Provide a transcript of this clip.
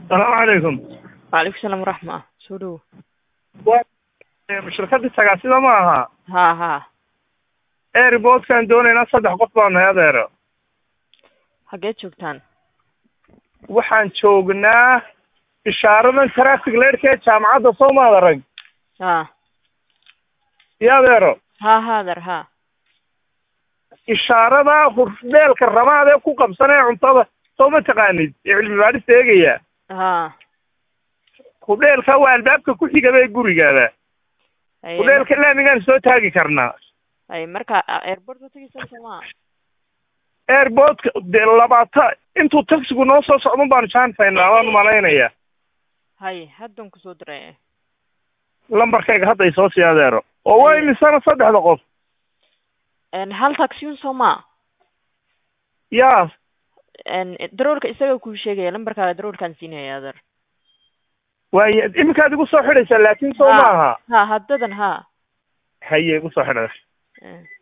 asalaamu calaykum waalaikum salaam waraxma soo dhowo waa shirkadii tagaasida ma aha ha ha airportkaan doonaynaa saddex qof baa nahay adeero xageed joogtaan waxaan joognaa ishaaradan traffic leedhka ee jaamacadda soomaad arag ha iyo adeero ha ha adeer ha ishaarada hurdheelka ramaad ee ku qabsan ee cuntada soo ma taqaanid ee cilmi baadhista eegaya ha hurdheelka waa albaabka ku xigaba ee gurigaada Ay, hurdheelka laamigaan soo taagi karnaa ay marka airport ma tegeysaan sooma airportka dee labaata intuu taxigu noo soo socdun baanu jaanfaynaa waan malaynaya hay haddan kusoo diray lambarkayga hadda ay soo sii adeero oo waa imisana saddexda qof En, hal taxiyun sooma yaa daroolka isaga kuu sheegaya lambarkaaga daroolkaan siinaya adeer waay iminkaad igu soo xidhaysaa laakin soo Ha. maaha ha haddadan ha haye igu soo xidhay Eh.